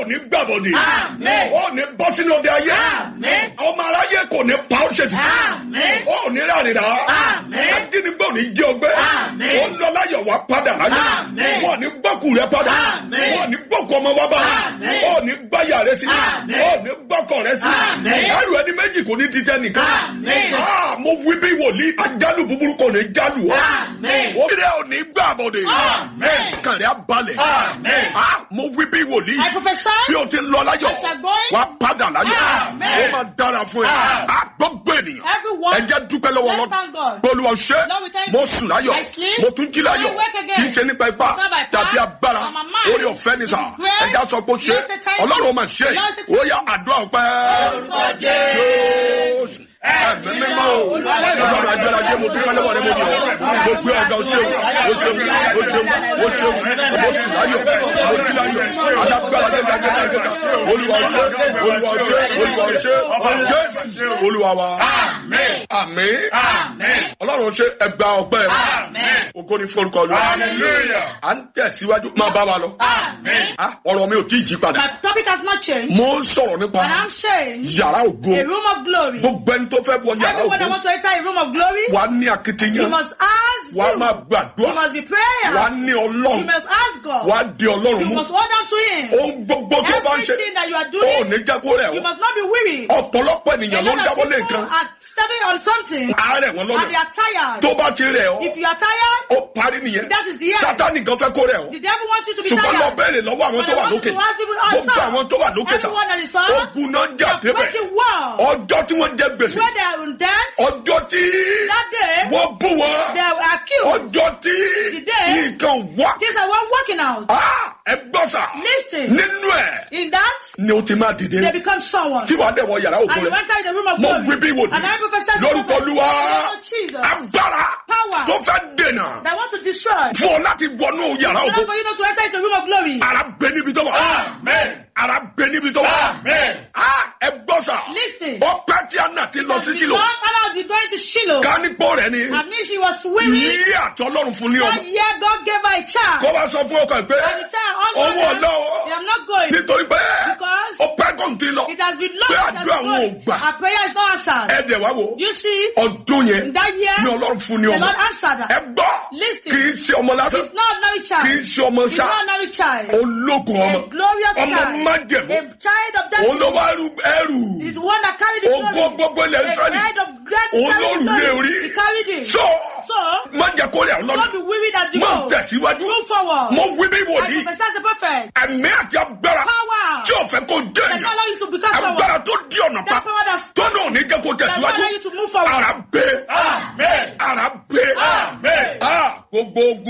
ní gbàbọ̀dì Àmín. ó ní bọ́ sínú ọdẹ ayé Àmín. ọmọ aráyé kò ní pa ọ́ ṣètì Àmín. ó ní rárìnrà Àmín. ajínigbé ò ní jẹ́ ọgbẹ́ Àmín. ó lọ láyọ̀ wá padà láyọ̀ Àmín. wọ́n ní gbọ́kù rẹ padà Àmín. wọ́n ní gbọ́kù ọmọ wa bá Àmín. ó ní gbáyà rẹ sí Àmín. ó ní gbọ́kọ̀ rẹ sí Àmín. ẹrù ẹni méjì kò ní títẹ́ nìkan Àmín. Ah, mo wí bí wòlíì ajálù búburú kò ní jálù ọ́ Àmín. ó rẹ ò ní gbàbọ̀dì Àmín. kàrẹ́ abalẹ̀ Àmín. Ah, mo wí bí wòlíì I prophesy. bí o ti lọ láyọ̀ As you are going, wà á padà láyọ̀ Amen. ó máa dára fún ẹ Amen. á gbogbo ènìyàn Everyone, ẹ jẹ́ dúpẹ́ lọ́wọ́ let's lọ́dún thank God. gbólúwa ṣe Lord, we thank mo you. sùn láyọ̀ I sleep. mo tún jí láyọ̀ I wake again. kì í ṣe nípa ipá It's not by power, tàbí agbára or my mind. orí ọ̀fẹ́ ni sà It is grace. ẹja sọ pé ó ṣe Yes, the time. ọlọ́run máa ṣe Yes, the ó yá àdúrà ọpẹ́ Orúkọ Jésù. ẹ̀mí mímọ́ o ọlọ́run agbára jẹ́ mo dúpẹ́ lọ́wọ́ rẹ mo yọ̀ mo gbé ọ̀gá o ṣeun o ṣeun o ṣeun o ṣeun mo sùn láyọ̀ mo jí láyọ̀ alágbára jẹ́ gbàgbé gbàgbé olúwa ṣe olúwa ṣe olúwa ṣe jésù olúwa wa Àmín. àmín Àmín. ọlọ́run ṣe ẹgbà ọpẹ́ Àmín. ògo ni forúkọ lu Hallelujah. à ń tẹ̀síwájú máa bá wa lọ Àmín. Ah, ọ̀rọ̀ mi ò tí ì jí padà My topic has not changed. mo ń sọ̀rọ̀ nípa And I'm saying, yàrá ògo a room of glory. gbogbo ẹni tó fẹ́ wọ yàrá Everyone that ògo wants to enter a room of glory, wà á ní you akitiyan must ask. wà á him. máa You gbàdúrà must be wà á prayer. ní You ọlọ́run must ask wà God. á di ọlọ́run You mú must hold on to Him. ohun gbogbo tó bá ń ṣe Everything that you are ó doing, ní jẹ́ kó rẹ̀ you ọ́ must not be weary. ọ̀pọ̀lọpọ̀ A ènìyàn ló ń lot of dáwọ́ lé people nǹkan are stepping on something àárẹ̀ wọn and they lọ́nà are tired. tó bá ti rẹ̀ ọ́ If you are tired, ó parí nìyẹn that is the end. sátánì gan fẹ́ kó rẹ̀ ọ́ The devil wants you to be ṣùgbọ́n lọ tired. bẹ́ẹ̀rẹ̀ lọ́wọ́ àwọn But tó I wà want lókè you to ask people on gbogbo top. àwọn tó wà lókè sà Everyone that is on, ogun náà jà they are débẹ̀ fighting war. ọjọ́ tí wọ́n jẹ gbèsè When they are in debt, ọjọ́ tí that day, wọ́n bú wọn they are accused. ọjọ́ tí Today, nǹkan wá Things are one working out. Ah, ẹ gbọ́ sà Listen. nínú ẹ̀ In that, ni o ti máa dìde they become someone. tí wàá dẹ̀ wọ yàrá òkú And you rẹ̀ enter in the room of mo glory. wí bí wò And I prophesy lórúkọ olúwa In the name of Jesus. agbára Power. tó fẹ́ dènà That want to destroy. fún ọ láti wọnú yàrá In òkú order for you not to enter into the room of glory. ara bẹ níbi tó wà Amen. ara bẹ níbi tó wà Amen. Ah, ẹ gbọ́ sà Listen. ọpẹ́ tí a nà ti lọ sí Before sílò Anna was going to Shiloh, ká nípò rẹ̀ ni I mean she was weary. ní àtọ́lọ́run fún ní That ọmọ year God gave her a child. kó wá sọ fún ọkọ ẹ pé And the child also owó said, ọlọ́wọ́ I'm not going. nítorí pé Because ọpẹ́ kò ń ti lọ it has been long pé since àdúrà I'm wọn ò going. gbà Our prayer is not answered. ẹ dẹ̀ wá wò You see, ọdún yẹn in that year, ní ọlọ́run fún ní the ọmọ Lord answered ẹ her. gbọ́ Listen. kì í ṣe ọmọ lásán It's not ordinary kì í child. ṣe ọmọ It's sá not ordinary child. ológun ọmọ A glorious ọmọ child. májẹ̀mú A child of òun ló destiny. wá rú ẹrù Is the one that carried the ogún glory. gbogbo ilẹ̀ A Ísírẹ́lì child of great òun ló carried rù the lé glory. orí He carried it. so So, má jẹ́ kó rẹ̀ ọ́ don't lọ́dún be weary that you má go. tẹ̀síwájú Move forward. mo wí bí I wòlíì prophesy as a prophet. ẹ̀mí àti agbára Power. tí ò fẹ́ kó dé That èèyàn not allow you to become someone. agbára tó di ọ̀nà pa That power that tó náà ní jẹ́ kó that not tẹ̀síwájú allow you to move forward. ara gbé Amen. ara gbé Amen. Ah, gbogbo ogun.